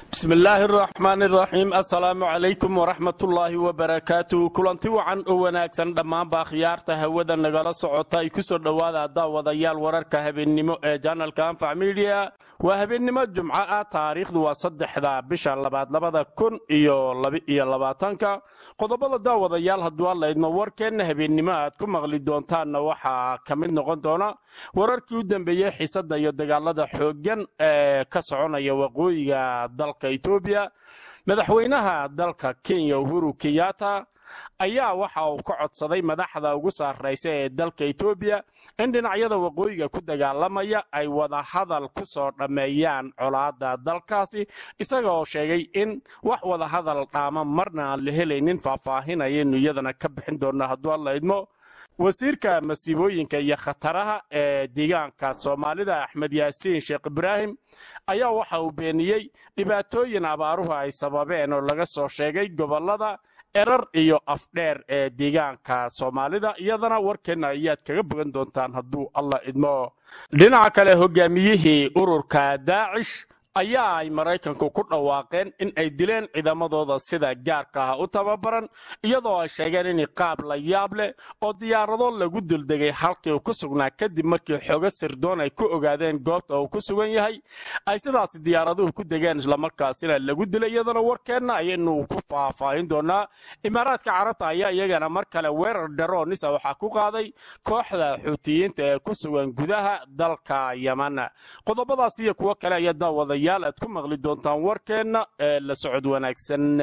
bismi illaahi araxmaan iraxiim assalaamu calaykum waraxmatullaahi wabarakaatu kulanti wacan oo wanaagsan dhammaanba khiyaarta hawada nagala socota ay kusoo dhowaada daawadayaal wararka habeennimo ee janalka anfac midiya waa habeennimo jumco ah taariikhdu waa saddexda bisha labaad labada kun iyo labaiyo labaatanka qodobada daawadayaal hadduu allaydmo warkeenna habeennimo aad ku maqli doontaanna waxaa ka mid noqon doona wararkii u dambeeyey xiisada iyo dagaalada xooggan ee ka soconaya waqooyiga dalka etoobiya madaxweynaha dalka kenya uhuru kenyatta ayaa waxa uu ka codsaday madaxda ugu sarraysa ee dalka etoobiya in dhinacyada waqooyiga ku dagaalamaya ay wada hadal ku soo dhammeeyaan colaadda dalkaasi isaga oo sheegay in wax wada hadal dhaama marna aan la helaynin faahfaahinayaynu iyadana ka bixin doonna hadduu alla idmo wasiirka masiibooyinka iyo khataraha ee deegaanka soomaalida axmed yaasiin sheekh ibraahim ayaa waxa uu beeniyey dhibaatooyin abaaruhu ay sababeen oo laga soo sheegay gobollada erar iyo afdheer ee deegaanka soomaalida iyadana warkeenna ayaad kaga bogan doontaan hadduu alla idmo dhinaca kale hogaamiyihii ururka daacish ayaa ay maraykanku ku dhawaaqeen in ay dileen ciidamadooda sida gaarka ah u tababaran iyadoo ay sheegeen in qaab la yaab leh oo diyaarado lagu duldegay halkii uu ku sugnaa kadib markii xoogo sirdoon ay ku ogaadeen goobta uu ku sugan yahay ay sidaas diyaaraduhu ku degeen islamarkaasina lagu dilay iyadana warkeenna ayaynu ku faahfaahin doonaa imaaraadka carabta ayaa iyagana mar kale weerar dharoonisa waxaa ku qaaday kooxda xuutiyiinta ee ku sugan gudaha dalka yaman qodobadaas iyo kuwo kale ayaa daawadaya aad ku maqli doontaan warkeenna ee la socod wanaagsan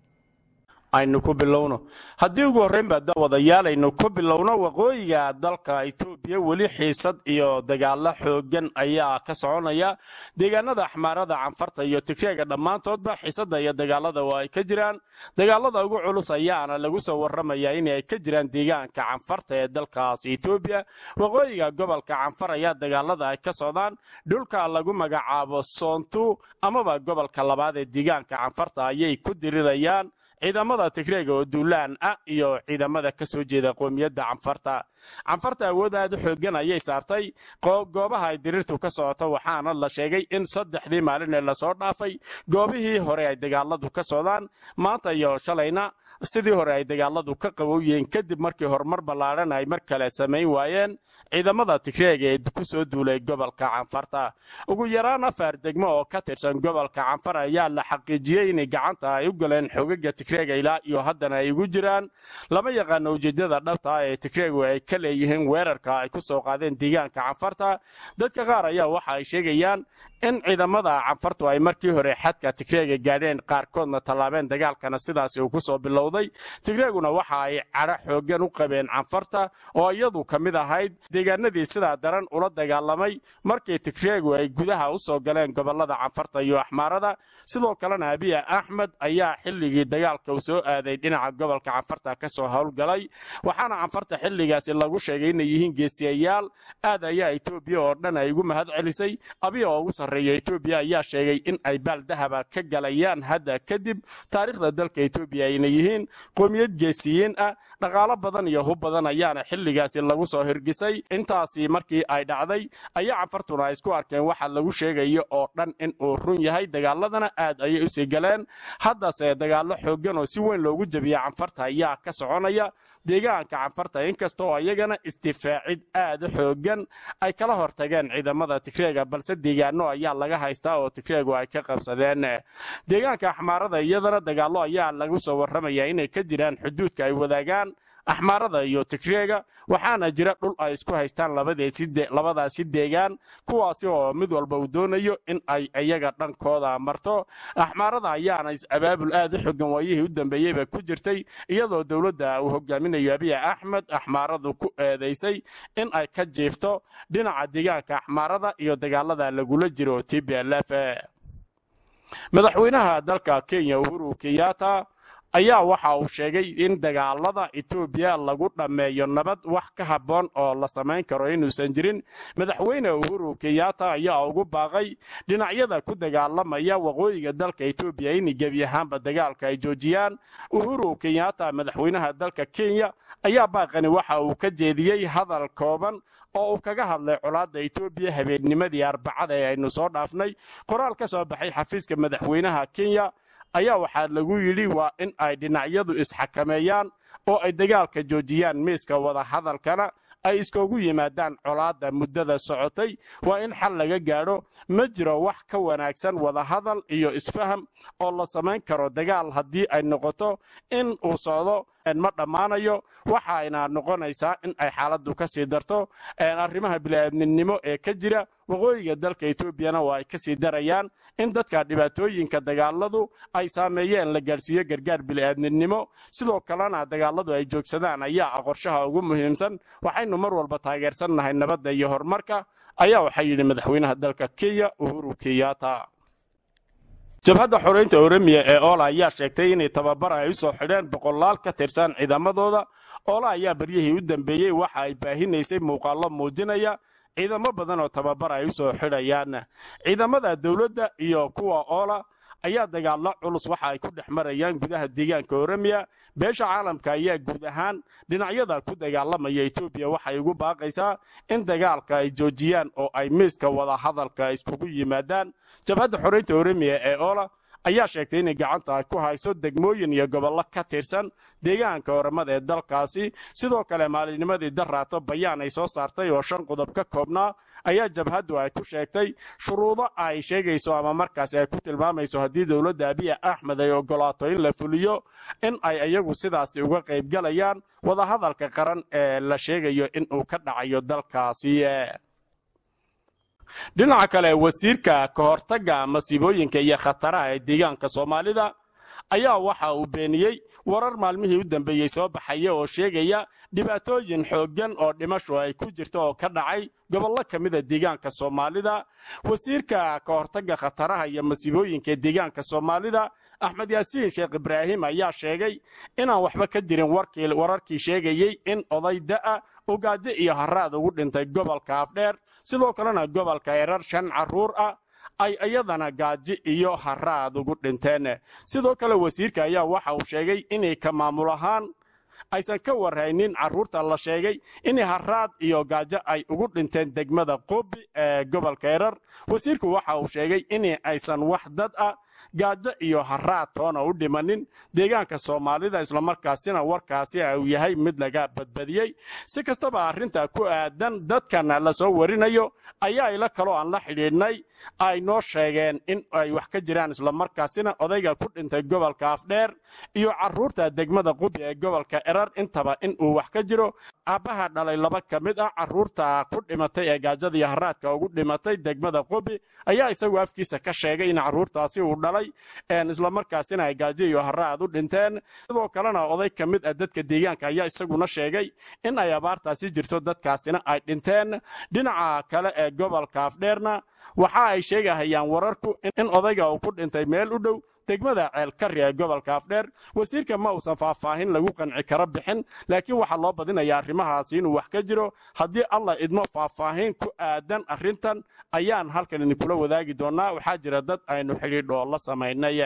aynu ku bilowno haddii ugu horreynba daawadayaal aynu ku bilowno waqooyiga dalka etoobiya weli xiisad iyo dagaalo xooggan ayaa ka soconaya deegaanada axmaarada canfarta iyo tigreega dhammaantoodba xiisada iyo dagaalada oo ay ka jiraan dagaalada ugu culus ayaana lagu soo warramaya inay ka jiraan deegaanka canfarta ee dalkaas etoobiya waqooyiga gobolka canfar ayaa dagaalada ay ka socdaan dhulka lagu magacaabo soontu amaba gobolka labaad ee deegaanka canfarta ayay ku dirirayaan ciidamada tigreega oo duulaan ah iyo ciidamada ka soo jeeda qoomiyadda canfarta canfarta awood aad u xooggan ayay saartay goobaha ay diriirtu ka socoto waxaana la sheegay in saddexdii maalin ee lasoo dhaafay goobihii hore ay dagaaladu ka socdaan maanta iyo shalayna sidii hore ay dagaaladu ka qabow yihiin kadib markii horumar ballaadhan ay mar kale samayn waayeen ciidamada tigreega ee ku soo duulay gobolka canfarta ugu yaraan afar degmo oo ka tirsan gobolka canfar ayaa la xaqiijiyey inay gacanta ay u galeen xogaga tigreega ilaa iyo haddana ay ugu jiraan lama yaqaano ujeedada dhabta ah ee tigreegu ay ka leeyihiin weerarka ay ku soo qaadeen deegaanka canfarta dadka qaar ayaa waxa ay sheegayaan in ciidamada canfartu ay markii hore xadka tigreega gaadheen qaarkoodna tallaabeen dagaalkana sidaasi uu ku soo bilowday tigreeguna waxa ay cadho xooggan u qabeen canfarta oo iyadu ka mid ahayd deegaanadii sidaa daran ula dagaalamay markii tigreegu ay gudaha u soo galeen gobolada canfarta iyo axmaarada sidoo kalena abiya axmed ayaa xilligii dagaalka uu soo aaday dhinaca gobolka canfarta ka soo howlgalay waxaana canfarta xilligaasi lagu sheegay inay yihiin geesiyayaal aad ayaa etoobiya oo dhan ay ugu mahad celisay abiya oo ugu sarreeya etoobiya ayaa sheegay in ay baal dahaba ka galayaan hadda kadib taariikhda dalka etoobiya ayna yihiin qoomiyad geesiyiin ah dhaqaalo badan iyo hub badan ayaana xilligaasi lagu soo hirgisay intaasi markii ay dhacday ayaa canfartuna ay isku arkeen waxa lagu sheegayo oo dhan in uu run yahay dagaaladana aad ayay usii galeen haddase dagaallo xooggan oo si weyn loogu jebiya canfarta ayaa ka soconaya deegaanka canfarta inkastoo iyagana isdifaacid aad u xooggan ay kala hortageen ciidamada tigreega balse deegaano ayaa laga haystaa oo tigreegu ay ka qabsadeen deegaanka axmaarada iyadana dagaallo ayaa lagu soo warramaya inay ka jiraan xuduudka ay wadaagaan axmaarada iyo tigreega waxaana jira dhul ay isku haystaan labadaasi deegaan kuwaasi oo mid walba uu doonayo in ay iyaga dhankooda marto axmaarada ayaana is-abaabul aad u xogan waayihii u dambeeyeyba ku jirtay iyadoo dowladda uu hogaaminayo abiya axmed axmaaradu ku eedaysay in ay ka jiifto dhinaca deegaanka axmaarada iyo dagaalada lagula jiro t b l f madaxweynaha dalka kenya uhuru kenyatta ayaa waxa uu sheegay in dagaalada etoobiya lagu dhammeeyo nabad wax ka habboon oo la samayn karo inuusan jirin madaxweyne uhuru kenyatta ayaa ugu baaqay dhinacyada ku dagaalamaya waqooyiga dalka etoobiya in gebi ahaanba dagaalka ay joojiyaan uhuru kenyatta madaxweynaha dalka kenya ayaa baaqani waxa uu ka jeediyey hadal kooban oo uu kaga hadlay colaadda etoobiya habeennimadii arbacada ee aynu soo dhaafnay qoraal ka soo baxay xafiiska madaxweynaha kenya ayaa waxaa lagu yidhi waa in ay dhinacyadu isxakameeyaan oo ay dagaalka joojiyaan miiska wadahadalkana ay iskoogu yimaadaan colaadda muddada socotay waa in xal laga gaadho ma jiro wax ka wanaagsan wadahadal iyo isfaham oo la samayn karo dagaal haddii ay noqoto in uu socdo ma dhammaanayo waxayna noqonaysaa in ay xaaladdu ka sii darto arrimaha bini'aadminimo ee ka jira waqooyiga dalka etoobiyana waa ay ka sii darayaan in dadka dhibaatooyinka dagaaladu ay saameeyeen la gaadhsiiyo gargaar bini'aadminimo sidoo kalena dagaaladu ay joogsadaan ayaa ah qorshaha ugu muhiimsan waxaynu mar walba taageersannahay nabadda iyo horumarka ayaa waxaa yidhi madaxweynaha dalka kenya uhuru kenyatta jabhadda xoreynta oremiya ee oola ayaa sheegtay inay tababar ay u soo xidheen boqolaal ka tirsan ciidamadooda oola ayaa baryihii u dambeeyey waxa ay baahinaysay muuqaallo muujinaya ciidamo badan oo tababar ay u soo xidhayaan ciidamada dowladda iyo kuwa oola ayaa dagaallo culus waxa ay ku dhex marayaan gudaha deegaanka oremiya beesha caalamka ayaa guud ahaan dhinacyada ku dagaalamaya etoobiya waxay ugu baaqaysaa in dagaalka ay joojiyaan oo ay miiska wadahadalka iskugu yimaadaan jabhadda xoreynta oremiya ee oola ayaa sheegtay inay gacanta ay ku hayso degmooyin iyo gobollo ka tirsan deegaanka oramada ee dalkaasi sidoo kale maalinnimadii daraato bayaan ay soo saartay oo shan qodob ka koobnaa ayaa jabhaddu ay ku sheegtay shuruudo ay sheegayso ama markaasi ay ku tilmaamayso haddii dowladda abiya axmed ay ogolaato in la fuliyo in ay iyagu sidaasi uga qaybgalayaan wadahadalka qaran ee la sheegayo in uu ka dhacayo dalkaasi dhinaca kale wasiirka ka hortagga masiibooyinka iyo khataraha ee deegaanka soomaalida ayaa waxa uu beeniyey warar maalmihii u dambeeyey soo baxaya oo sheegaya dhibaatooyin xooggan oo dhimashu ay ku jirto oo ka dhacay gobollo ka mida deegaanka soomaalida wasiirka ka hortagga khataraha iyo masiibooyinka deegaanka soomaalida axmed yaasiin sheekh ibraahim ayaa sheegay inaan waxba ka jirin wararkii sheegayey in oday da'a uu gaajo iyo haraad ugu dhintay gobolka afdheer sidoo kalena gobolka erar shan carruur ah ay iyadana gaajo iyo haraad ugu dhinteen sidoo kale wasiirka ayaa waxa uu sheegay inay ka maamul ahaan aysan ka warhaynin carruurta la sheegay in haraad iyo gaajo ay ugu dhinteen degmada qobi ee gobolka erar wasiirku waxa uu sheegay in aysan wax dad ah gaajo iyo haraad toona u dhimanin deegaanka soomaalida islamarkaasina warkaasi uu yahay mid laga badbadiyey si kastaba arrinta ku aadan dadkana la soo warinayo ayaa ila kaloo aan la xidhiidhnay ay noo sheegeen in ay wax ka jiraan islamarkaasina odayga ku dhintay gobolka afdheer iyo carruurta degmada qubi ee gobolka erar intaba in uu wax ka jiro aabbaha dhalay laba ka mid ah carruurta ku dhimatay ee gaajada iyo haraadka ugu dhimatay degmada qubi ayaa isagu afkiisa ka sheegay in carruurtaasi uu dhalay islamarkaasina ay gaajo iyo haraad u dhinteen sidoo kalena oday ka mid ah dadka deegaanka ayaa isaguna sheegay in ay abaartaasi jirto dadkaasina ay dhinteen dhinaca kale ee gobolka afdheerna waxa ay sheegahayaan wararku in odayga uu ku dhintay meel u dhow degmada ceelkari ee gobolka afdheer wasiirka ma uusan faahfaahin lagu qanci karo bixin laakiin waxaa loo badinayaa arrimahaasi inuu wax ka jiro haddii allah idmo faahfaahin ku aadan arrintan ayaan halkan idinkula wadaagi doonaa waxaa jira dad aynu xidhiidhoo la samaynay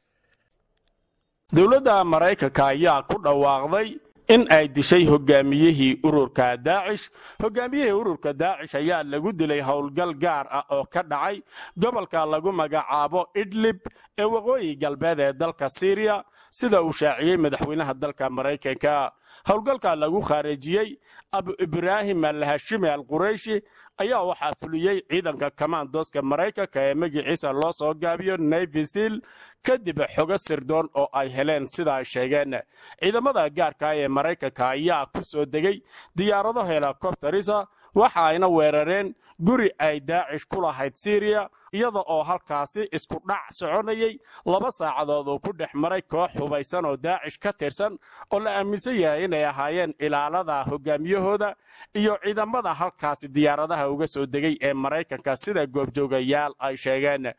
dowladda maraykanka ayaa ku dhawaaqday in ay dishay hogaamiyihii ururka daacish hogaamiyihii ururka daacish ayaa lagu dilay howlgal gaar ah oo ka dhacay gobolka lagu magacaabo idlib ee waqooyi galbeed ee dalka syriya sida uu shaaciyey madaxweynaha dalka maraykanka howlgalka lagu khaarijiyey abu ibraahim alhashimi al qurayshi ayaa waxaa fuliyey ciidanka kamaandooska maraykanka ee magiciisa loo soo gaabiyo nayvisil kadib xogo sirdoon oo ay heleen sida ay sheegeen ciidamada gaarka ee maraykanka ayaa ku soo degay diyaarado helikobterisa waxa ayna weerareen guri ay daacish ku lahayd syriya iyada oo halkaasi isku dhac soconayay laba saacadood uu ku dhex maray koox hubaysan oo daacish ka tirsan oo la aaminsan yahay inay ahaayeen ilaalada hogaamiyahooda iyo ciidamada halkaasi diyaaradaha uga soo degay ee maraykanka sida goobjoogayaal ay sheegeen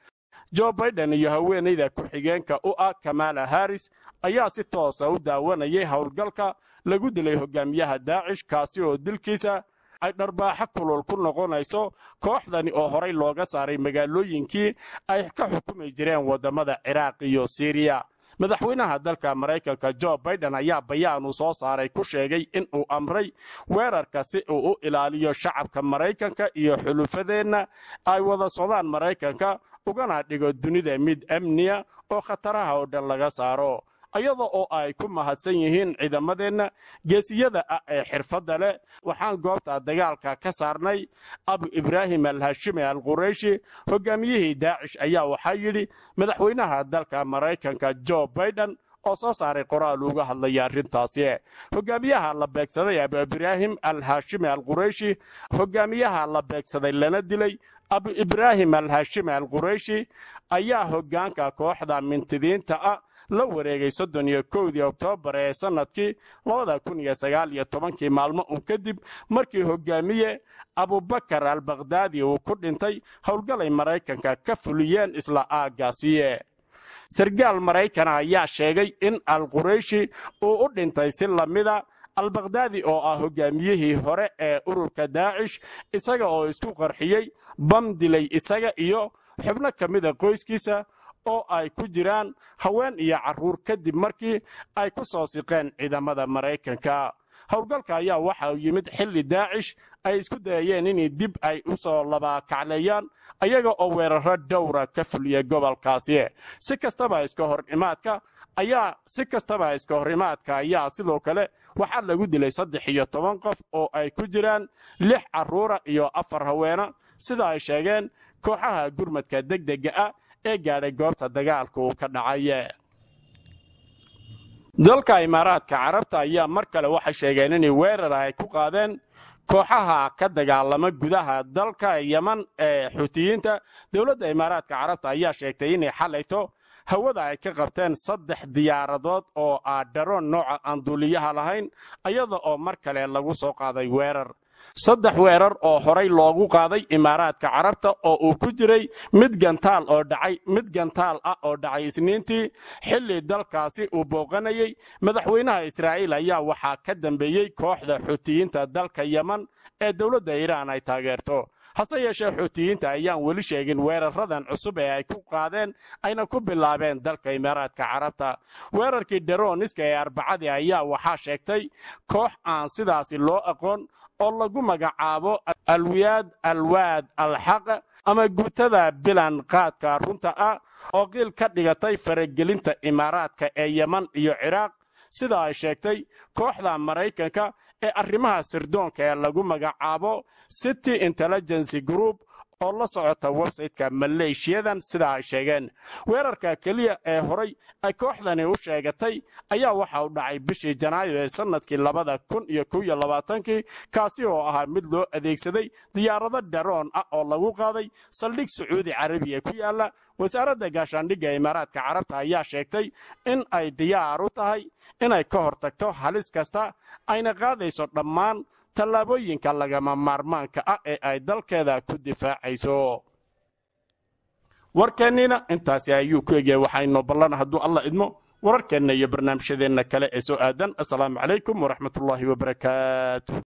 jo baiden iyo haweenayda ku-xigeenka u ah kamala haris ayaa si toosa u daawanayay howlgalka lagu dilay hogaamiyaha daacish kaasi oo dilkiisa ay dharbaaxo kulul ku noqonayso kooxdani oo horay looga saaray magaalooyinkii ay ka xukumi jireen waddamada ciraaq iyo siriya madaxweynaha dalka maraykanka jo baiden ayaa bayaanuu soo saaray ku sheegay in uu amray weerarka si uu u ilaaliyo shacabka maraykanka iyo xulufadeenna ay wada socdaan maraykanka ugana dhigo dunida mid amniya oo khataraha oo dhan laga saaro iyada oo ay ku mahadsan yihiin ciidamadeenna geesiyada ah ee xirfadda leh waxaan goobta dagaalka ka saarnay abu ibraahim alhashimi al qurayshi hogaamiyihii daacish ayaa waxaa yidhi madaxweynaha dalka maraykanka jo baiden oo soo saaray qoraal uga hadlaya arrintaasi hogaamiyaha la beegsaday abu ibraahim al hashimi al qurayshi hogaamiyaha la beegsaday lana dilay abu ibraahim al hashimi al qurayshi ayaa hogaanka kooxda mintidiinta ah la wareegay soddon iyo kowdii oktoobar ee sannadkii labada kun iyo sagaal iyo tobankii maalmo un kadib markii hogaamiye abubakar al bakhdaadi uu ku dhintay howlgalay maraykanka ka fuliyeen isla aaggaasiye sargaal maraykana ayaa sheegay in al qurayshi uu u dhintay si lamida albakhdaadi oo ah hogaamiyihii hore ee ururka daacish isaga oo isku qarxiyey bam dilay isaga iyo xubno ka mida qoyskiisa oo ay ku jiraan haween iyo carruur kadib markii ay ku soo siqeen ciidamada maraykanka howlgalka ayaa waxa uu yimid xilli daacish ay isku dayayeen in dib ay u soo labakacleeyaan ayaga oo weeraro dhowra ka fuliya gobolkaasi si kastaba iska hor imaadka ayaa si kastaba iska hor imaadka ayaa sidoo kale waxaa lagu dilay saddex iyo toban qof oo ay ku jiraan lix carruura iyo afar haweena sida ay sheegeen kooxaha gurmadka degdega ah ee gaadhay goobta dagaalka uu ka dhacay dalka imaaraadka carabta ayaa mar kale waxay sheegeen inay weerar ay ku qaadeen kooxaha ka dagaalama gudaha dalka yeman ee xuutiyiinta dowladda imaaraadka carabta ayaa sheegtay inay xalayto hawada ay ka qabteen saddex diyaaradood oo ah dharoon nooca aan duuliyaha lahayn iyada oo mar kale lagu soo qaaday weerar saddex weerar oo horay loogu qaaday imaaraadka carabta oo uu ku jiray mid gantaal oo dhacay mid gantaal ah oo dhacay isniintii xilli dalkaasi uu booqanayay madaxweynaha israa'iil ayaa waxaa ka dambeeyey kooxda xuutiyiinta dalka yeman ee dowladda iiraan ay taageerto hase yeeshee xuutiyiinta ayaan weli sheegin weeraradan cusub ee ay ku qaadeen ayna ku bilaabeen dalka imaaraadka carabta weerarkii dheroniska ee arbacadii ayaa waxaa sheegtay koox aan sidaasi loo aqoon oo lagu magacaabo alwiyaad alwaad alxaq ama guutada bilan qaadka runta ah oo qiil ka dhigatay faragelinta imaaraadka ee yeman iyo ciraaq sida ay sheegtay kooxda maraykanka ee arrimaha sirdoonka ee lagu magacaabo city intelligency group oo la socota websayteka maleeshiyadan sida ay sheegeen weerarka keliya ee horay ay kooxdani u sheegatay ayaa waxa uu dhacay bishii janaayo ee sannadkii labada kun iyo kow iyo labaatankii kaasi oo ahaa mid loo adeegsaday diyaarado dharoon ah oo lagu qaaday saldhig sacuudi carabiya ku yaala wasaaradda gaashaandhigga imaaraadka carabta ayaa sheegtay in ay diyaar u tahay inay ka hortagto halis kasta ayna qaadayso dhammaan tallaabooyinka lagama maarmaanka ah ee ay dalkeeda ku difaacayso warkeenniina intaasi ayuu ku egyahay waxaynu ballan hadduu alla idmo wararkeenna iyo barnaamijyadeenna kale ee soo aadan assalaamu calaykum waraxmatullaahi wabarakaatu